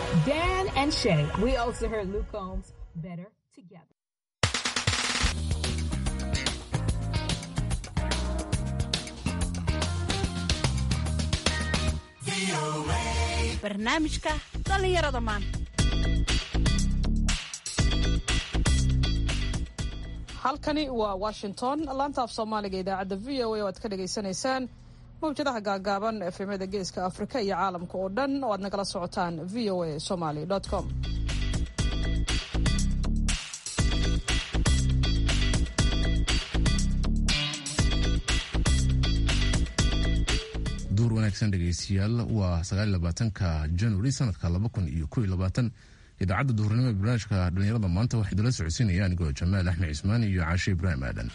Dan and Shay. We also heard Luke Combs, Better Together. barnaamijka dhallinyarada maanta halkani waa washington laanta af soomaaliga idaacadda v o a oo aad ka dhagaysanaysaan mawjadaha gaagaaban efemada geeska afrika iyo caalamka oo dhan oo aad nagala socotaan v o a somaly com duur wanaagsan dhegaystayaal waa sagaalabaatanka januari sanadka laba kun iyo kow iyo labaatan idaacadda duhurnimo ee barnaamijka dhallinyarada maanta waxaa idinla socodsiinaya anigoo jamaal axmed cismaan iyo caashe ibraahim aadan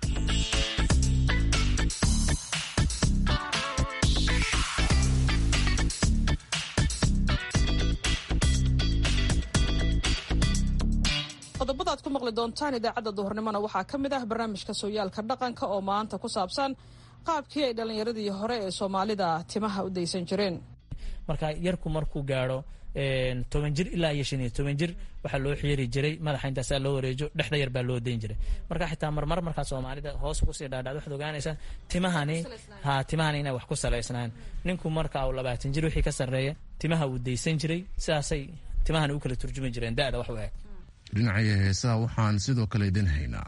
qodobada aad ku maqli doontaan idaacadda duhurnimona waxaa ka mid ah barnaamijka sooyaalka dhaqanka oo maanta ku saabsan qaabkii ay dhallinyaradii hore ee soomaalida timaha u daysan jireen marka yarku markuu gaadho toban jir ilaa iyo shan iyo toban jir waxaa loo xiiri jiray madaxa intaasaa loo wareejo dhexda yar baa loo dayn jiray marka xitaa marmar markaa soomaalida hoos kusii dhaadhacd waxaad ogaanaysaa timahani ha timahani inay wax ku salaysnaan ninku marka uu labaatan jir wixii ka sarreeya timaha uu daysan jiray sidaasay timahani u kala turjumi jireen da'da wax u eg dhinacaya heesaha waxaan sidoo kale idin haynaa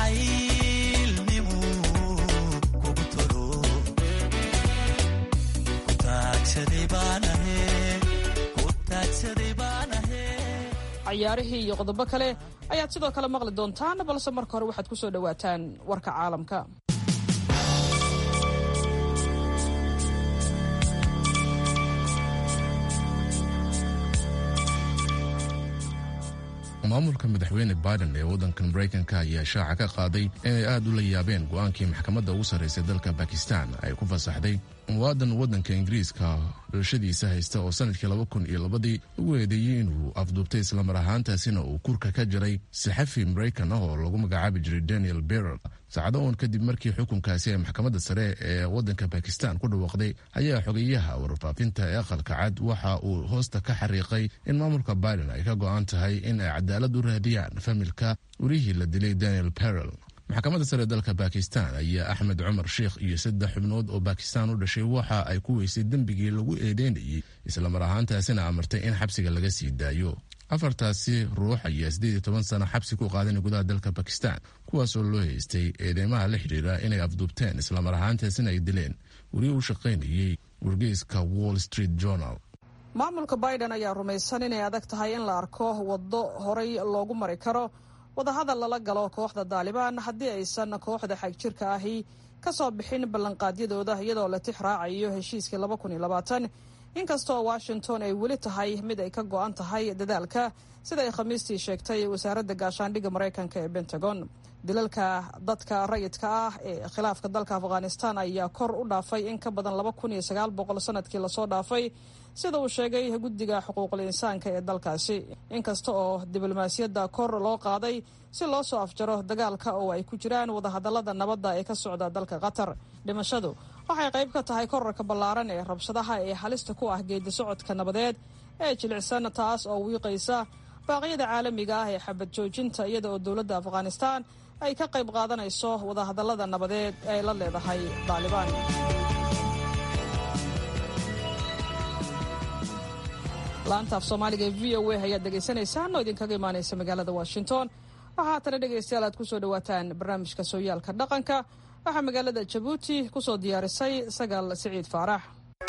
cayaarihii iyo qodobo kale ayaad sidoo kale maqli doontaan balse marka hore waxaad ku soo dhowaataan warka caalamka maamulka madaxweyne biden ee waddankan maraykanka ayaa shaaca ka qaaday inay aad u la yaabeen go'aankii maxkamadda ugu sarraysay dalka bakistan ay ku fasaxday muwaadan waddanka ingiriiska dhalashadiisa haysta oo sanadkii laba kun iyo labadii ugu eedeeyey inuu afduubtay islamar ahaantaasina uu kurka ka jiray saxafi maraykan ah oo lagu magacaabi jiray daniel berer saacado uun kadib markii xukunkaasi ee maxkamadda sare ee waddanka bakistan ku dhawaaqday ayaa xogeyaha warfaafinta ee aqalka cad waxa uu hoosta ka xariiqay in maamulka biden ay ka go'an tahay in ay cadaalad u raadiyaan familka werihii la dilay daniel perel maxkamadda sare dalka bakistan ayaa axmed cumar sheikh iyo saddex xubnood oo bakistan u dhashay waxa ay ku weysay dembigii lagu eedeynayey islamar ahaantaasina amartay in xabsiga laga sii daayo afartaasi ruux ayaa siddeed iyo toban sano xabsi ku qaadanay gudaha dalka bakistan kuwaasoo loo haystay eedeymaha la xidhiira inay afduubteen islamar ahaantaasina ay dileen weriye u shaqaynayey wargeyska wall street journal maamulka biden ayaa rumaysan inay adag tahay in la arko waddo horay loogu mari karo wadahadal lala galo kooxda daalibaan haddii aysan kooxda xagjirka ahi ka soo bixin ballanqaadyadooda iyadoo la tix raacayo heshiiskii laba kun iyo labaatan inkastoo washington ay weli tahay mid ay ka go'an tahay dadaalka sida ay khamiistii sheegtay wasaaradda gaashaandhigga maraykanka ee pentagon dilalka dadka rayidka ah ee khilaafka dalka afghanistan ayaa kor u dhaafay in ka badan laba kun iyo sagaal boqol sanadkii lasoo dhaafay sida uu sheegay guddiga xuquuqul insaanka ee dalkaasi inkasta oo diblomaasiyadda kor loo qaaday si loo soo afjaro dagaalka oo ay ku jiraan wadahadallada nabadda ee ka socda dalka qatar dhimashadu waxay qayb ka tahay korarka ballaaran ee rabshadaha ee halista ku ah geedi socodka nabadeed ee jilicsan taas oo wiiqaysa baaqyada caalamiga ah ee xabad joojinta iyada oo dowladda afghanistan ay ka qayb qaadanayso wadahadallada nabadeed ee ay la leedahay daalibaan laanta af soomaaliga ee v o a ayaad dhegaysanaysaan oo idinkaga imaanaysa magaalada washington waxaa haatana dhegaystayaal aad ku soo dhowaataan barnaamijka sooyaalka dhaqanka waxaa magaalada jabuuti ku soo diyaarisay sagaal siciid faarax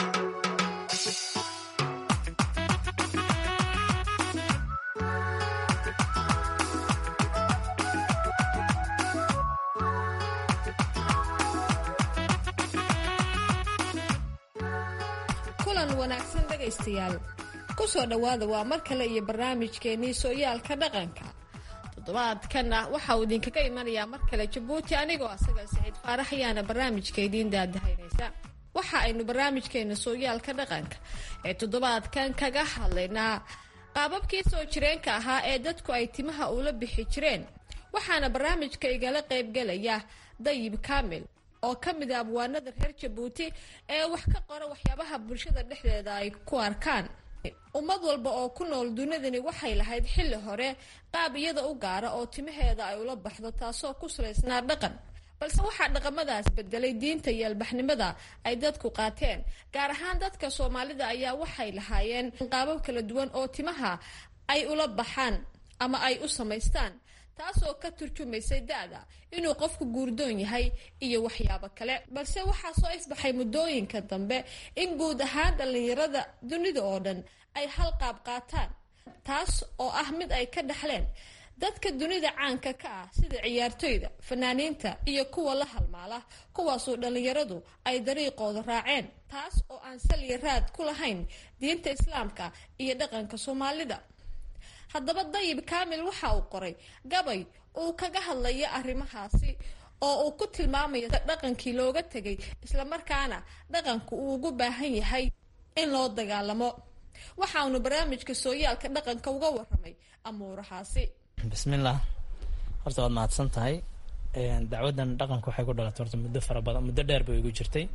kulan wanaagsan dhegaystayaal ku soo dhowaada waa mar kale iyo barnaamijkeennii sooyaalka dhaqanka toddobaadkanna waxa uu idinkaga imanayaa mar kale jabuuti anigoo asaga saciid faarax ayaana barnaamijka idiin daadahaynaysa waxa aynu barnaamijkeena sooyaalka dhaqanka ee toddobaadkan kaga hadlaynaa qaababkii soo jireenka ahaa ee dadku ay timaha ula bixi jireen waxaana barnaamijka igala qaybgelaya dayib kaamil oo ka mid a abwaanada reer jabuuti ee wax ka qora waxyaabaha bulshada dhexdeeda ay ku arkaan ummad walba oo ku nool dunidani waxay lahayd xilli hore qaab iyada u gaara oo timaheeda ay ula baxdo taasoo ku salaysnaa dhaqan balse waxaa dhaqamadaas bedelay diinta iyo albaxnimada ay dadku qaateen gaar ahaan dadka soomaalida ayaa waxay lahaayeen qaabab kala duwan oo timaha ay ula baxaan ama ay u samaystaan taasoo ka turjumaysay da-da inuu qofku guurdoon yahay iyo waxyaabo kale balse waxaa soo ifbaxay muddooyinka dambe in guud ahaan dhallinyarada dunida oo dhan ay hal qaab qaataan taas oo ah mid ay ka dhaxleen dadka dunida caanka ka ah sida ciyaartoyda fanaaniinta iyo kuwa la halmaala kuwaasoo dhallinyaradu ay dariiqooda raaceen taas oo aan saliya raad ku lahayn diinta islaamka iyo dhaqanka soomaalida haddaba dayib kaamil waxa uu qoray gabay uu kaga hadlayo arrimahaasi oo uu ku tilmaamayo dhaqankii looga tegay islamarkaana dhaqanku uu ugu baahan yahay in loo dagaalamo waxaanu barnaamijka sooyaalka dhaqanka uga waramay amuurahaasi bismillaah horta waad mahadsan tahay dacwadan dhaqanka waxay ku dhalatay horta muddo fara badan muddo dheer bay igu jirtay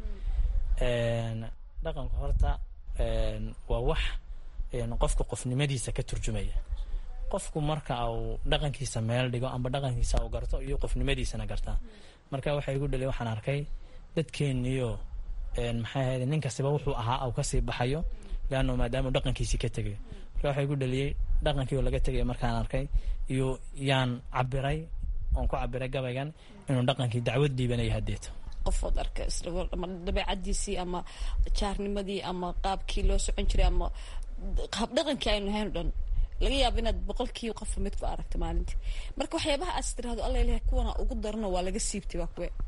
dhaqanku horta waa wax qofka qofnimadiisa ka turjumaya qofku marka uu dhaqankiisa meel dhigo amba dhaqankiisa uu garto iyo qofnimadiisana gartaa marka waxay igu dhaliy waxaan arkay dadkeeniyo maxay ahayd nin kastiba wuxuu ahaa au kasii baxayo leanno maadaama dhaqankiisii ka tegayo marka waxaa igu dhaliyey dhaqankii oo laga tegaya markaan arkay iyo yaan cabiray oon ku cabiray gabaygan inuu dhaqankii dacwad dhiibanaya hadeeto qofood arka ama dabeecadiisii ama jaarnimadii ama qaabkii loo socon jiray ama habdhaqankii aynu lahayn o dhan laga yaabo inaad boqolkii qofa mid ku aragta maalintii marka waxyaabaha aas tirahdo alla ilahay kuwana ugu darano waa laga siibtay waa kuwe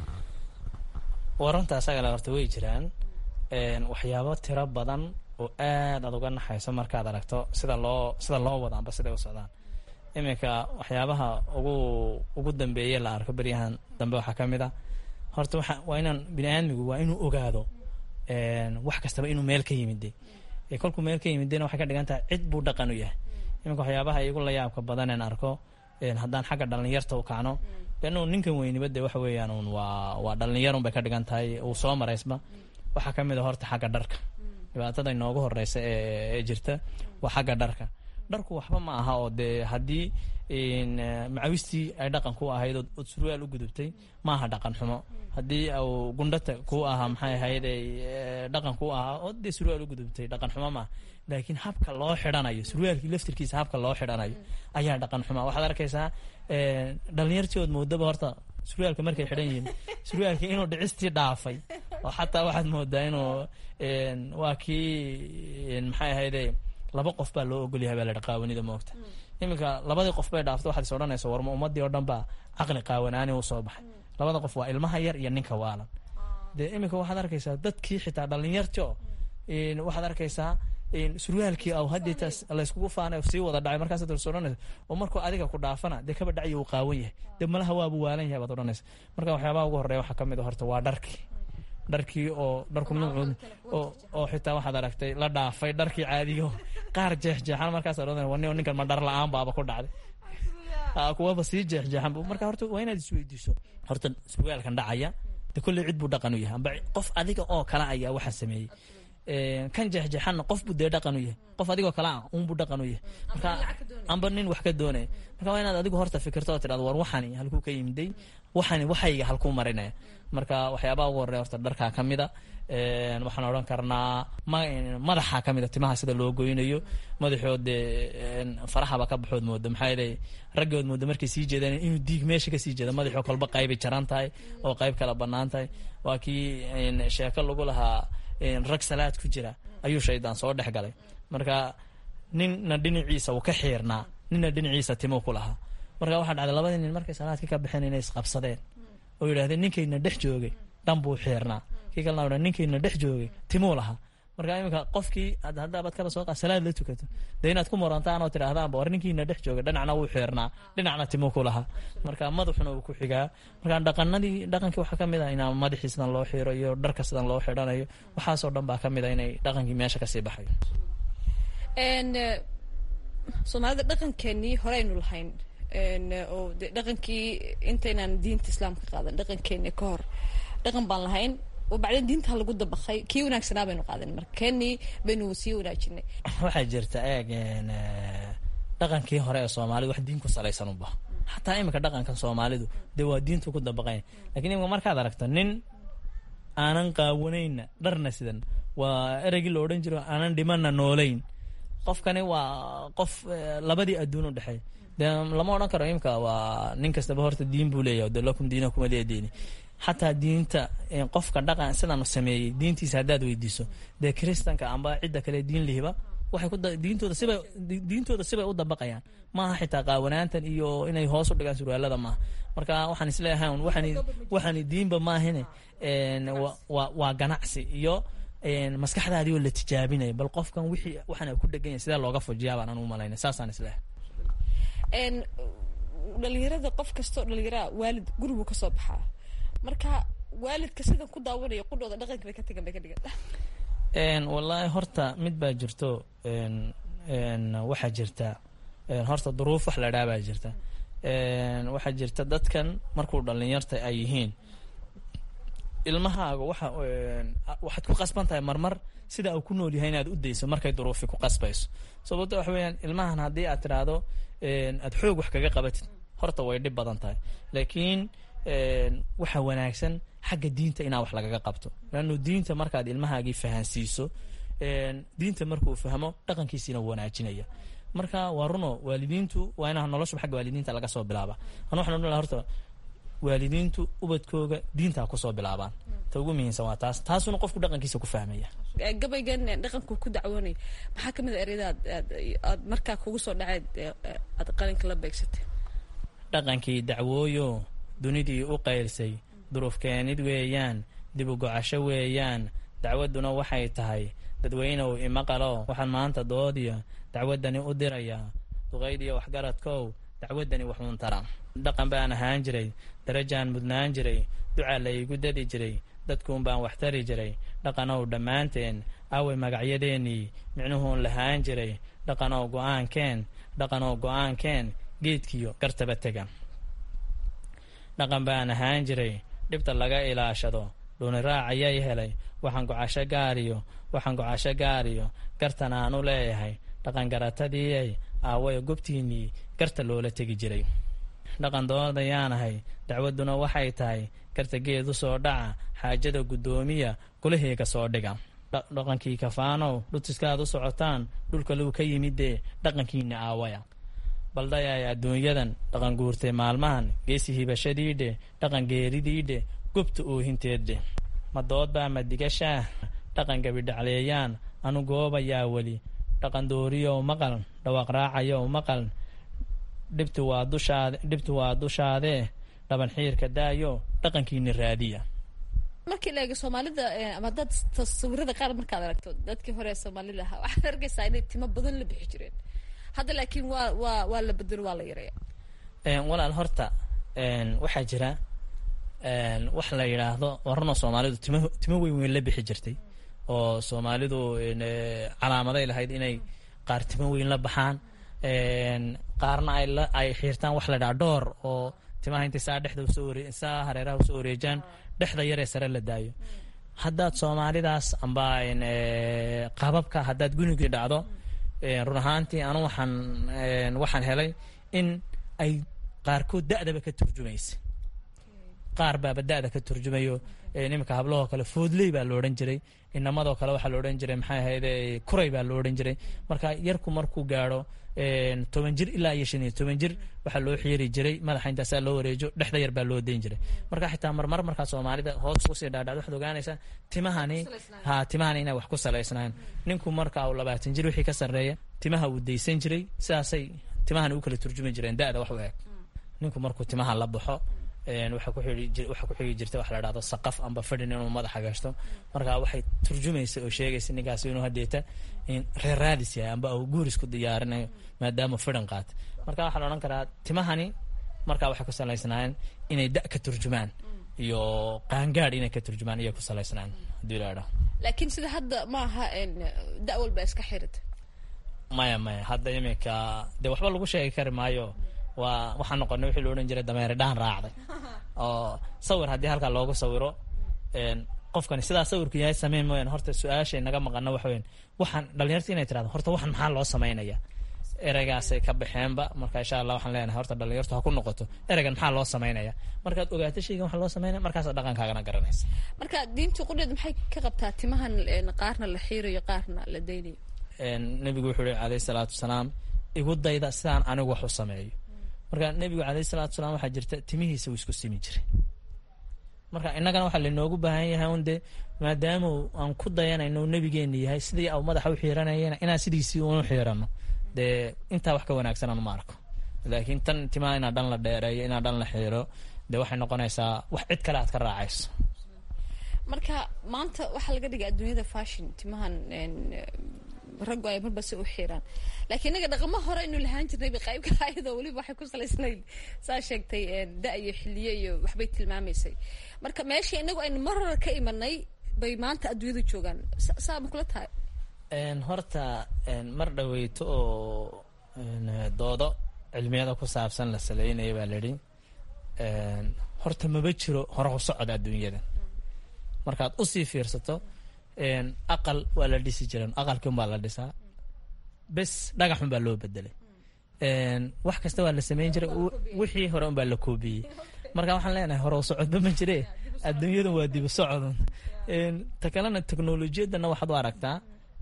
waranta asagale horta way jiraan waxyaabo tiro badan oo aad aad uga naxayso markaad aragto sida loo sida loo wada amba siday u socdaan iminka waxyaabaha ugu ugu dambeeye la arko beryahan dambe waxaa ka mid a horta waa waa inaan bini aadmigu waa inuu ogaado wax kastaba inuu meel ka yimide kolkuu meel ka yimidena waxay ka dhigan tahay cid buu dhaqan u yahay iminka waxyaabaha igu la yaabka badaneen arko haddaan xagga dhalinyarta u kacno leannu ninkan weyniba de waxa weeyaan un waa waa dhalinyar un bay ka dhigan tahay uu soo maraysba waxaa ka mid a horta xagga dharka dhibaatada inoogu horeysa ee jirta waa xagga dharka dharku waxba ma aha oo dee haddii macawistii ay dhaqan ku ahayd ood surwaal u gudubtay maaha dhaqan xumo haddii u gundhata ku ahaa maxay ahayd dhaqan ku ahaa oo dee surwaal u gudubtay dhaqan xumo maaha laakiin habka loo xidhanayo surwaalkii laftirkiisa habka loo xidhanayo ayaa dhaqan xuma waxaad arkaysaa dhalinyartii ood moodaba horta surwaalka markay xidhan yihiin surwaalkii inuu dhicistii dhaafay oo xataa waxaad moodaa inuu waa kii maxay ahayde laba qof baa loo ogolyahay baa la qaawanida moogta iminka labadii qof bay dhaafto waxaad is odhanaysa warma ummadii oo dhan baa caqli qaawanaani u soo baxay labada qof waa ilmaha yar iyo ninka waalan dee iminka waxaad arkaysaa dadkii xitaa dhalinyarti o waxaad arkaysaa surwaalkii aw hadeetaas layskugu faanay sii wada dhacay markaas is odhanaysa oo markuu adiga ku dhaafana dee kaba dhacyo uu qaawan yahay dee malaha waabu waalan yahay baad odhanaysa marka waxyaabaha ugu horreya waxaa ka mid a horta waa dharkii dharkii oo dharku nuucood oo oo xitaa waxaad aragtay la dhaafay dharkii caadigo qaar jeexjeexan markaas odhanaya wani ninkan ma dhar la-aan baaba ku dhacday kuwaba sii jeexjeexan marka horta waa inaad isweydiiso horta surwaalkan dhacaya de kolley cid buu dhaqan u yahay amba qof adiga oo kale ayaa waxaa sameeyey kan jeexjeexanna qof buu dee dhaqan u yahay qof adigoo kale ah unbuu dhaqan u yahay marka amba nin wax ka doonaya marka waa inaad adigu horta fikirto oo tidhahdo war waxani halkuu ka yimiday waxani waxayga halkuu marinaya marka waxyaabaha ugu horreya horta dharkaa ka mid a waxaan odhan karnaa madaxa ka mid a timaha sida loo goynayo madaxood dee farahaba ka baxood mooda maxaa yeelay raggood mooda markay sii jeedaan inuu diig meesha kasii jeeda madaxoo kolba qaybay jaran tahay oo qayb kala bannaan tahay waa kii sheeko lagu lahaa rag salaad ku jira ayuu shaydaan soo dhex galay marka ninna dhinaciisa uu ka xiirnaa ninna dhinaciisa timuu ku lahaa marka waxaa dhacday labadii nin markay salaadka ka baxeen inay isqabsadeen oo yidhahdeen ninkayna dhex joogay dhan buu xiirnaa kii kalena ninkayna dhex joogay timuu lahaa marka iminka qofkii haddaabad kaba soo qa salaad la tukato dee inaad ku murantaan oo tidhahdaanba war ninkiina dhex jooga dhinacna wuu xiirnaa dhinacna timuu ku lahaa marka madaxuna uu ku xigaa marka dhaqanadii dhaqankii waxaa ka mid ah inaa madaxii sidan loo xiiro iyo dharka sidan loo xidhanayo waxaasoo dhan baa ka mid a inay dhaqankii meesha kasii baxayo soomaalida dhaqankeenii horeynu lahayn oo de dhaqankii intaynaan diinta islaamka qaadan dhaqankeeni ka hor dhaqan baan lahayn oo bacdeen diinta lagu dabaqay kii wanaagsanaa baynu qaadan marka keenii baynu sii wanaajinay waxaa jirta eeg dhaqankii hore ee soomaalida wax diin ku salaysan uba xataa iminka dhaqankan soomaalidu dee waa diintu ku dabaqayn lakin imika markaad aragto nin aanan qaawanayna dharna sidan waa ereygii la odhan jiro aanan dhimana noolayn qofkani waa qof labadii adduun u dhexeey dee lama odhan karo imika waa nin kastaba horta diin buu leeyahay de lakum diinakum waliya diini xataa diinta qofka dhaqan sidaanu sameeyey diintiisa haddaad weydiiso dee kiristanka amba cidda kale diin lihiba waxay ku diintooda sibay diintooda sibay u dabaqayaan maaha xitaa qaawanaantan iyo inay hoos u dhigaan surwaalada maaha marka waxaan isleeyahay waxaan waxaan diinba maahine waa waa ganacsi iyo maskaxdaadii oo la tijaabinaya bal qofkan wixii waxaan ku dhegan yahay sidee looga fujiyaa baan anu malaynay saasaan isleeyahay dhalinyarada qof kastoo dhalinyaraa waalid guribuu kasoo baxaa marka waalidka sidan ku daawanaya qudhooda dhaqanka bay ka tegan bay ka dhigan wallaahi horta mid baa jirto waxaa jirta horta duruuf wax la dhaa baa jirta waxaa jirta dadkan markuu dhalinyarta ay yihiin ilmahaaga waxa waxaad ku qasban tahay marmar sida uu ku nool yahay inaad u dayso markay duruufi ku qasbayso sababto waxa weeyaan ilmahan haddii aad tiraahdo aad xoog wax kaga qabatid horta way dhib badan tahay laakiin waxa wanaagsan xagga diinta inaa wax lagaga qabto leannu diinta markaad ilmahaagii fahansiiso diinta markuu fahmo dhaqankiisiina wanaajinaya marka waa runo waalidiintu waa inaa noloshuba xagga waalidiinta laga soo bilaaba anu waxaan odhan laha horta waalidiintu ubadkooga diintaa kusoo bilaabaan ta ugu muhiimsan waa taas taasuna qofku dhaqankiisa ku fahmaya gabaygan dhaqanku ku dacwoonay maxaa kamid a ereyada aad aad markaa kugu soo dhaceed aad qalinka la beegsatay dhaqankii dacwooyo dunidii u qayrsay duruufkeenid weeyaan dib u gocasho weeyaan dacwadduna waxay tahay dadweynow imaqalo waxaan maanta doodiya dacwaddani u dirayaa duqaydiyo waxgaradkow dacwaddani waxuun tara dhaqan baan ahaan jiray darajaan mudnaan jiray ducaa la iigu dadi jiray dadkuun baan wax tari jiray dhaqanow dhammaanteen aaway magacyadeennii micnuhuun lahaan jiray dhaqanow go'aankeen dhaqanow go'aankeen geedkiyo gartaba tega dhaqan baan ahaan jiray dhibta laga ilaashado dhuuniraac ayay helay waxaan gocasho gaariyo waxaan gocasho gaariyo gartan aanu leeyahay dhaqan garatadiiay aawaya gobtiinnii garta loola tegi jiray dhaqan doodayaanahay dacwadduna waxay tahay garta geed u soo dhaca xaajada guddoomiya gulaheega soo dhiga dhaqankii kafaanow dhutiskaad u socotaan dhulka luu ka yimidee dhaqankiinna aawaya baldayay adduunyadan dhaqan guurtay maalmahan geesi hibashadiidhe dhaqan geeridiidhe gobta oohinteeddhe ma doodbaa ma digashaah dhaqan gabidhacleeyaan anu goobayaa weli dhaqan dooriyow maqal dhawaaq raacayow maqal dhibtu waa dushaade dhibtu waa dushaadee dhaban xiirka daayo dhaqankiina raadiya markii la eego soomaalida ama dad tasawirada qaar markaad aragto dadkii hore ee soomaalida ahaa waxaad arkaysaa inay timo badan la bixi jireen hadda laakiin waa waa waa la bedelo waa la yareeya walaal horta waxaa jira wax la yidhaahdo warano soomaalidu timo timo weyn weyn la bixi jirtay oo soomaalidu calaamaday lahayd inay qaar timo weyn la baxaan qaarna ay la ay xiirtaan wax la dhaha dhoor oo timaha intay saa dhexda usoo waree saa hareeraha usoo wareejaan dhexda yaree sare la daayo haddaad soomaalidaas amba qaababka haddaad gunigii dhacdo run ahaantii anu waxaan waxaan helay in ay qaarkood da'daba ka turjumaysa qaar baaba da'da ka turjumayo nimanka hablahoo kale foodley baa la odhan jiray inamadoo kale waxaa la odhan jiray maxay ahayd kuray baa la odhan jiray marka yarku markuu gaadho toban jir ilaa iyo shan iyo toban jir waxaa loo xiiri jiray madaxa intaasaa loo wareejo dhexda yar baa loo dayn jiray marka xitaa marmar markaa soomaalida hoos kusii dhaadhacdo waxaad ogaanaysaa timahani ha timahani inay wax ku salaysnaan ninku marka uu labaatan jir wixii ka sarreeya timaha uu daysan jiray sidaasay timahani u kala turjumi jireen da'da wax u eg ninku markuu timaha la baxo waxaa ku xigi jirta wax la dhahdo saqaf amba fadhin inuu madaxa gashto marka waxay turjumaysa oo sheegaysa ninkaasi inuu hadeeta reer raadis yahay amba uu guuris ku diyaarinayo maadaama fidhan qaata marka waxaa la odhan karaa timahani markaa waxay ku salaysnaayeen inay da ka turjumaan iyo qaangaadh inay ka turjumaan iyay ku salaysnaan hadii la idhaho laakiin sida hadda ma aha da walba iska xirita maya maya hadda iminka dee waxba lagu sheegi kari maayo waa waxaa noqonay wixii lo odhan jiray dameere dhaan raacday oo sawir haddii halkaa loogu sawiro qofkani sidaa sawirku yahay sameyn mooyaan horta su-aashay naga maqano waxa weyan waxaan dhalinyarta inay tirahdo horta waxan maxaa loo samaynaya ereygaasay ka baxeenba marka insha allah waxaan leenahay horta dhalinyartu ha ku noqoto ereygan maxaa loo samaynaya markaad ogaato shaygan waxa loo samaynaya markaasa dhaqankaagana garanaysa marka diinta qudheed maxay ka qabtaa timahan qaarna la xiirayo qaarna la daynayo nebigu wuxuu yihi calayhi salaatu wasalaam igu dayda sidaan anigu wax u sameeyo marka nebigu calayhi salaatu wasalaam waxaa jirta timihiisa uu isku simi jiray marka innagana waxaa lainoogu baahan yahay un dee maadaama aan ku dayanayno nebigeena yahay sidii au madaxa u xiiranayana inaan sidiisii unu xiirano dee intaa wax ka wanaagsanaan ma arko laakiin tan timaha inaa dhan la dheereeyo inaa dhan la xiiro dee waxay noqonaysaa wax cid kale aad ka raacayso marka maanta waxaa laga dhigay adduunyada fashion timahan raggu ay marba si u xiiraan laakiin inaga dhaqamo hore inu lahaan jirnay bay qayb ka ayadoo weliba waxay ku salaysnayd saa sheegtay da iyo xiliyo iyo waxbay tilmaamaysay marka meeshii inagu aynu mar hore ka imanay bay maanta adduunyada joogaan saa ma kula tahay horta mar dhaweyto oo doodo cilmiyada ku saabsan la saleynaya baa la idhi horta maba jiro hore u socod adduunyada markaad usii fiirsato aqal waa la dhisi jiran aqalkii un baa la dhisaa bes dhagaxun baa loo bedelay wax kasta waa la sameyn jiray wixii hore un baa la koobiyey marka waxaan leenahay hore u socodba ma jire adduunyadan waa dibu socodun ta kalena teknolojiyadana waxaad u aragtaa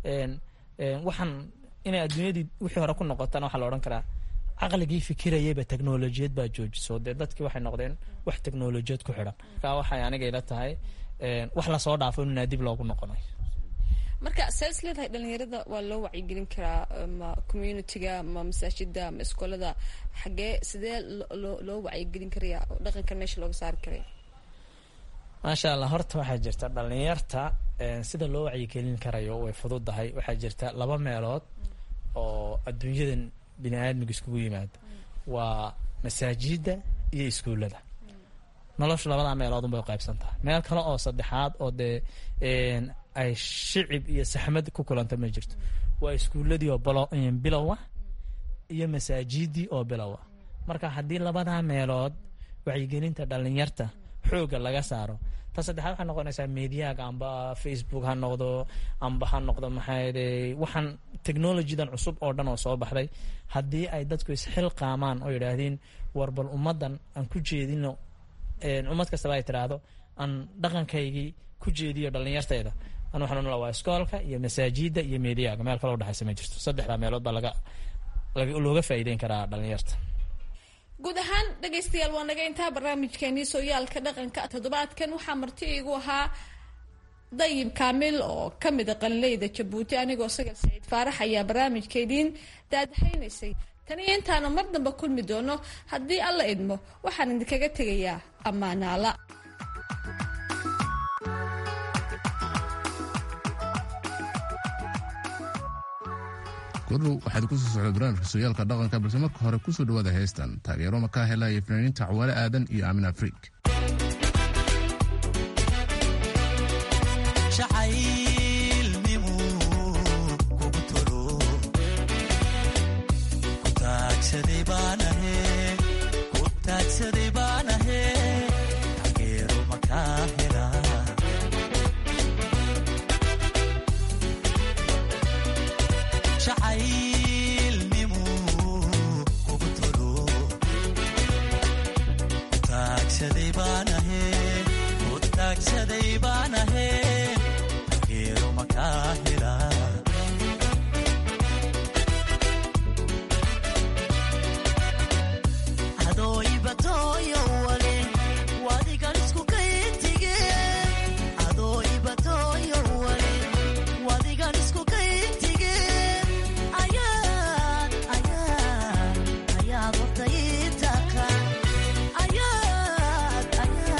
waxaan inay adduunyadii wixii hore ku noqotana waxaa la odhan karaa caqligii fikirayayba teknolojiyad baa joojiso dee dadkii waxay noqdeen wax teknolojiyad ku xidhan marka waxay aniga ila tahay wax lasoo dhaafo inaa dib loogu noqonayo marka saas leedahay dhalinyarada waa loo wacyigelin karaa ma communitiga ma masaajida ma iskoolada xagee sidee loo loo wacyigelin karaya dhaqankan meesha looga saari karaya maasha allah horta waxaa jirta dhalinyarta sida loo wacyigelin karayo way fududahay waxaa jirta laba meelood oo adduunyadan bini aadmiga iskugu yimaado waa masaajida iyo iskuullada noloshu labadaa meelood unbay qaybsan tahay meel kale oo saddexaad oo dee ay shicib iyo saxmad ku kulanta ma jirto waa iskuuladii oo bilowa iyo masaajidii oo bilowa marka haddii labadaa meelood wacyigelinta dhalinyarta xooga laga saaro ta saddexaad waxay noqonaysaa mediaga amba facebook ha noqdo amba ha noqdo maxaayde waxaan technologydan cusub oo dhan oo soo baxday haddii ay dadku isxilqaamaan oo yidhaahdeen warbal ummaddan aan ku jeedino ummad kastaba ay tiraahdo aan dhaqankaygii ku jeediyo dhalinyartayda an waxaan unala waa iskoolka iyo masaajida iyo mediaga meel kale udhexaysa ma jirto saddexdaa meelood baa laga looga faa'iideyn karaa dhalinyarta guud ahaan dhegaystayaal waa naga intaa barnaamijkeenii sooyaalka dhaqanka toddobaadkan waxaa marti iigu ahaa dayib kaamil oo ka mida qalinleyda jabuuti anigoo sagal saciid faarax ayaa barnaamijkeediin daadahaynaysay taniyo intaana mar damba kulmi doono haddii alla idmo waxaan idinkaga tegayaa ammaanaala kordhow waxaad ku soo socda barnaamijka sooyaalka dhaqanka balse marka hore kusoo dhawaada heestan taageero makaa helaya fanaaniinta cawaale aadan iyo aamin afriik Yeah.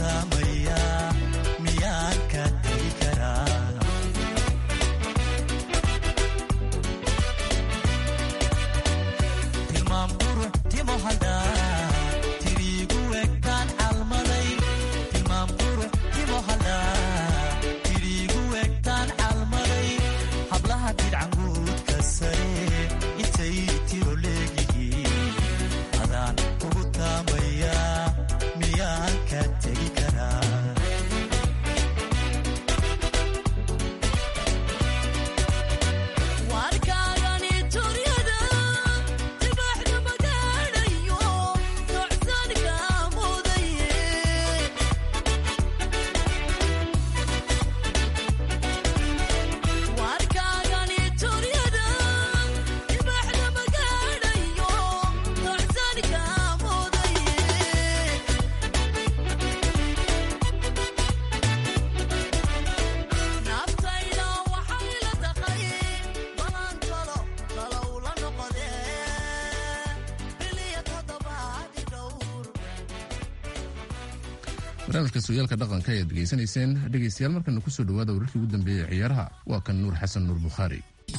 taamaya miyaan ka tegi karaa tilmaam qurux timo hadhaa tiriigu egtaan calmaday tilmaam qurux timo hadhaa tiriigu egtaan calmaday hablaha didcanguudka sare intay tiro leegihiin adaan ugu taamaya miyaan ka tegi karaa warkaagani turyada dibaxda magaadhayo tocsanka mudaye warkaagani turyada dibaxda magaadhayo tocsanka mudaye naftayda waxay la taqay balan talo talow la noqodee biliya toddobaadi dhowr barnaamijka sooyaalka dhaqanka ayaad degeysanayseen dhegaystayaal markana kusoo dhawaada wararkii ugu dambeeyey ee ciyaaraha waa kan nuur xasan nuur bukhaari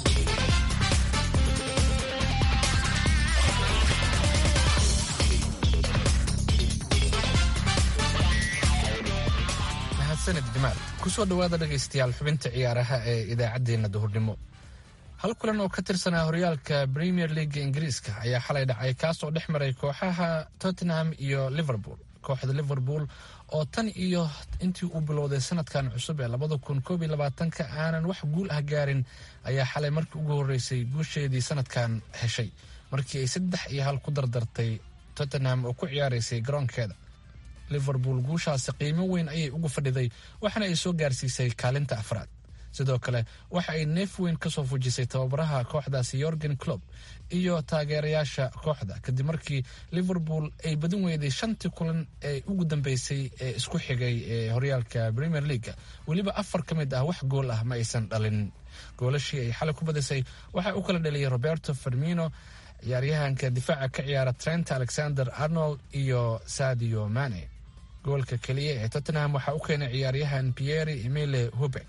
mahadsanid jamaal kusoo dhowaada dhegaystayaal xubinta ciyaaraha ee idaacaddeenna duhurnimo hal kulan oo ka tirsanaa horyaalka premier leaga ingiriiska ayaa xalay dhacay kaasoo dhex maray kooxaha tottenham iyo liverpool kooxda liverpool oo tan iyo intii uu bilowday sanadkan cusub ee labada kun koob iyo labaatanka aanan wax guul ah gaarin ayaa xalay markii ugu horreysay guusheedii sanadkan heshay markii ay saddex iyo hal ku dardartay tottenham oo ku ciyaaraysay garoonkeeda liverpool guushaasi qiimo weyn ayay ugu fadhiday waxaana ay soo gaarsiisay kaalinta afraad sidoo kale waxa ay neef weyn ka soo fujisay tababaraha kooxdaasi yorgen clob iyo taageerayaasha kooxda kadib markii liverpool ay badin weyday shantii kulan ee ugu dambeysay ee isku xigay ee horyaalka premier leaga weliba afar ka mid ah wax gool ah ma aysan dhalin goolashii ay xalay ku badisay waxaa u kala dhaliyay roberto fermino ciyaaryahanka difaaca ka ciyaara trent alexander arnold iyo sadio mane goolka keliya ee tottenham waxaa u keenay ciyaaryahan pierre emile hubek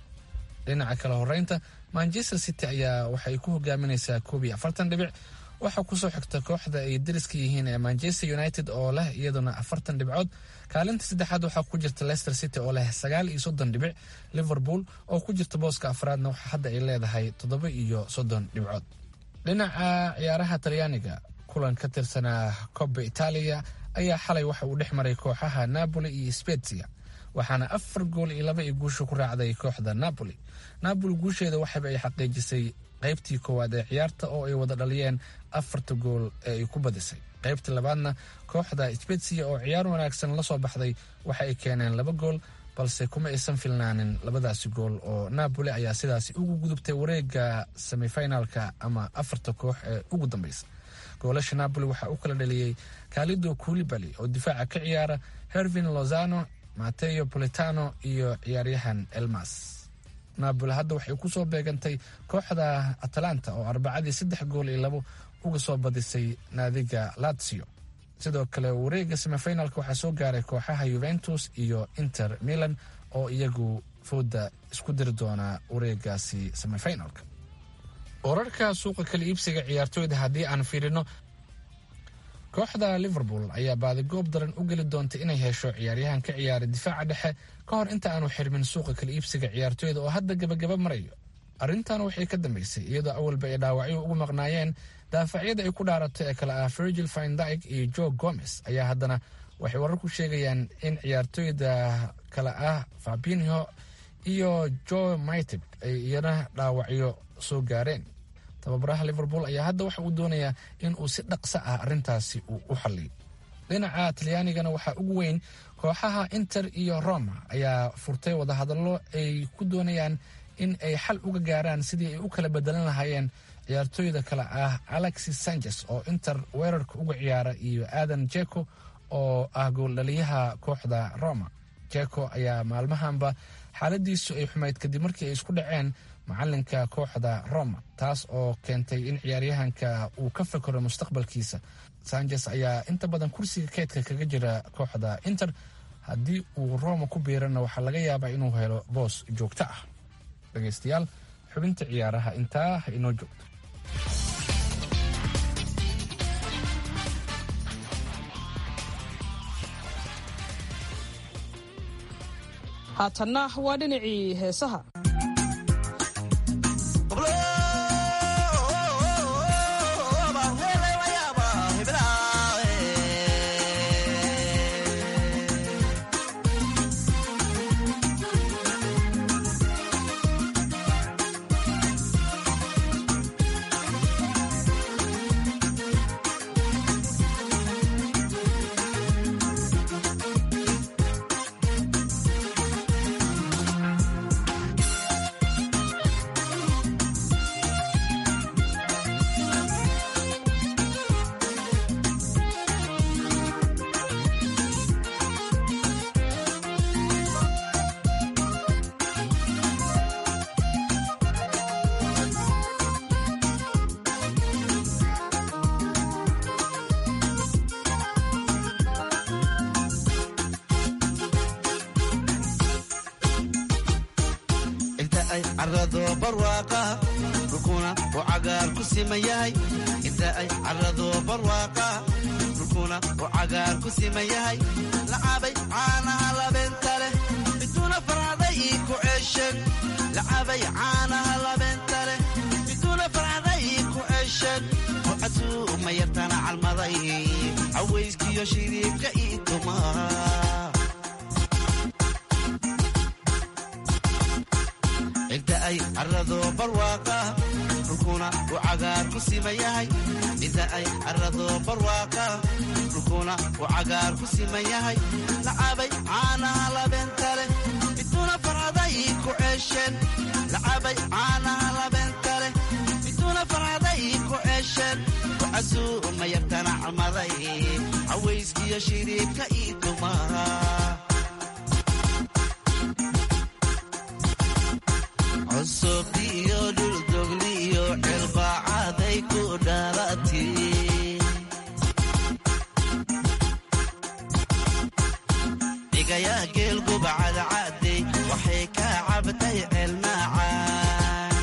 dhinaca kale horeynta manchester city ayaa waxay ku hogaaminaysaa koob iyo afartan dhibic waxaa kusoo xigta kooxda ay dariska yihiin ee manchester united oo leh iyaduna afartan dhibcood kaalinta saddexaad waxaa ku jirta leicester city oo leh sagaal iyo soddon dhibic liverpool oo ku jirta booska afraadna waxa hadda ay leedahay toddoba iyo soddon dhibcood dhinaca ciyaaraha talyaaniga kulan ka tirsanaa coba itaaliya ayaa xalay waxa uu dhex maray kooxaha napoli iyo spezia waxaana afar gool iyo laba iyo guusha ku raacday kooxda napoli napoli guusheeda waxaba ay xaqiijisay qaybtii koowaad ee ciyaarta oo ay wada dhaliyeen afarta gool ee ay ku badisay qaybta labaadna kooxda spezia oo ciyaar wanaagsan la soo baxday waxa ay keeneen laba gool balse kuma aysan filnaanin labadaasi gool oo napoli ayaa sidaasi ugu gudubtay wareega semifinalka ama afarta koox ee ugu dambeysa goolasha napoli waxaa u kala dhaliyey kalido kulibali oo difaaca ka ciyaara hervin lozano mateo politano iyo ciyaaryahan elmas napoli hadda waxay kusoo beegantay kooxda atalanta oo arbacadii saddex gool iyo labo uga soo badisay naadiga lazio sidoo kale wareega semifinalka waxaa soo gaaray kooxaha yuventus iyo inter milan oo iyagu fooda isku diri doona wareegaasi semifinalka wararka suuqa kala iibsiga ciyaartooyda haddii aan fiirino kooxda liverpool ayaa baadigoob daran u geli doonta inay hesho ciyaaryahan ka ciyaara difaaca dhexe ka hor inta aanu xirmin suuqa kala iibsiga ciyaartooyda oo hadda gabagaba marayo arrintan waxay ka dambeysay iyadoo awalba ay dhaawacyo ugu maqnaayeen daafacyada ay ku dhaarato ee kale ah virgil findyg iyo joe gomez ayaa haddana waxay warar ku sheegayaan in ciyaartooyda kale ah fabinho iyo joe mitib ay iyana dhaawacyo soo gaareen tababaraha liverpool ayaa hadda waxa uu doonayaa in uu si dhaqso ah arrintaasi uu u xalliyo dhinaca talyaanigana waxaa ugu weyn kooxaha inter iyo roma ayaa furtay wadahadallo ay ku doonayaan in ay xal uga gaaraan sidii ay u kala bedelan lahaayeen ciyaartooyda kale ah alexis sanchez oo inter weerarka uga ciyaara iyo aadan jeko oo ah gooldhaliyaha kooxda roma jeko ayaa maalmahanba xaaladiisu ay xumayd kadib markii ay isku dhaceen macalinka kooxda roma taas oo keentay in ciyaaryahanka uu ka fakero mustaqbalkiisa sanchez ayaa inta badan kursiga keydka kaga jira kooxda inter haddii uu roma ku biirana waxaa laga yaabaa inuu helo boos joogto ah dhegaystayaal xubinta ciyaaraha intaa ha inoo joogto haatanna waa dhinacii heesaha inta ay carado barwaaqa dhulkuna uu cagaar ku siman yahay inta ay carado barwaaqa dhulkuna uu cagaar ku siman yahay lacabay caanaha labeenta leh biduuna farcaday ii ku ceesheen lacabay caanaha labeenta leh biduuna farcaday ii ku ceesheen bucasuu ma yartana calmaday cawayskiyo shiriibka ii tumaa inta ay carado barwaaqa dhulkuna uu cagaar ku siman yahay inta ay carado barwaaqa dhulkuna uu cagaar ku siman yahay lacabay caanaha labeenta leh biduuna farcaday ku ceesheen lacabay caanaha labeenta leh biduuna farcaday ku ceesheen kucasuu ma yartana calmaday cawayskiyo shiriibka ii tumaa cusub iyo dhuldogli iyo cilbaacaday ku dhalati dhigaya geel gubacadcadey waxay ka cabtay ceelmaacaan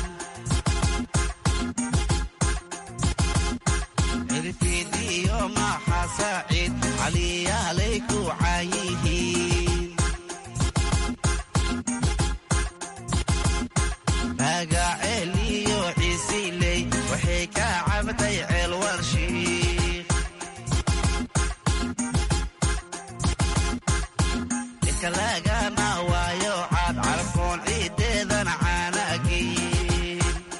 cirfiid iyo maxa saaciid caliyaalay ku caayihiin magaceel iyo ciisiley waxay ka cabtay ceel warshiik dhirka lagana waayo caad carfoon ciideedan caanagiin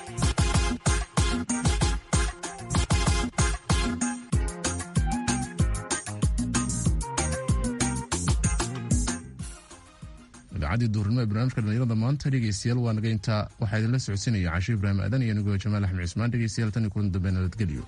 idaacadii duurnimo ee barnaamijka dhalinyarada maanta dhegeystayaal waa naga intaa waxaa idinla socodsiinaya cashe ibraahim aadan iyo anigoo jamaal axmed cismaan dhegeystayaal tan iyo kulan dambe nabadgelyo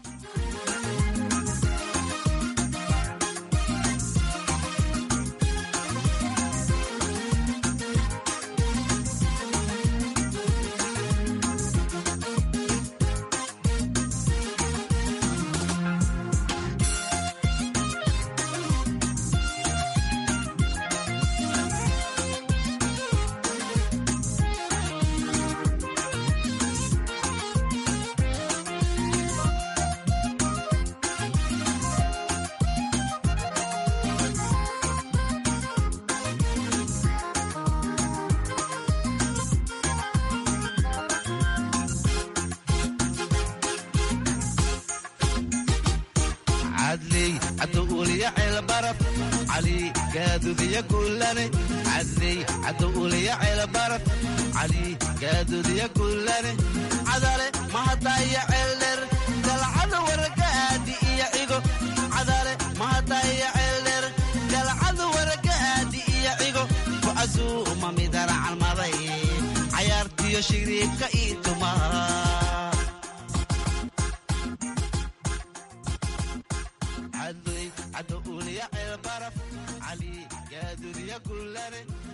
cadley cadowuliya ceelbaraf cali gaadudiya guulane cadley cadowuliya ceelbaraf cali gaadudiya guulane cadale mahadaya ceeldher galcada waragaadi iyo cigo cadale mahadaya ceeldher galcada waragaadi iyo cigo kucasuuma midana calmaday cayaartiyo shiriibka ii tumaa cadowuliya ceelbaraf cali gaadudiya guulane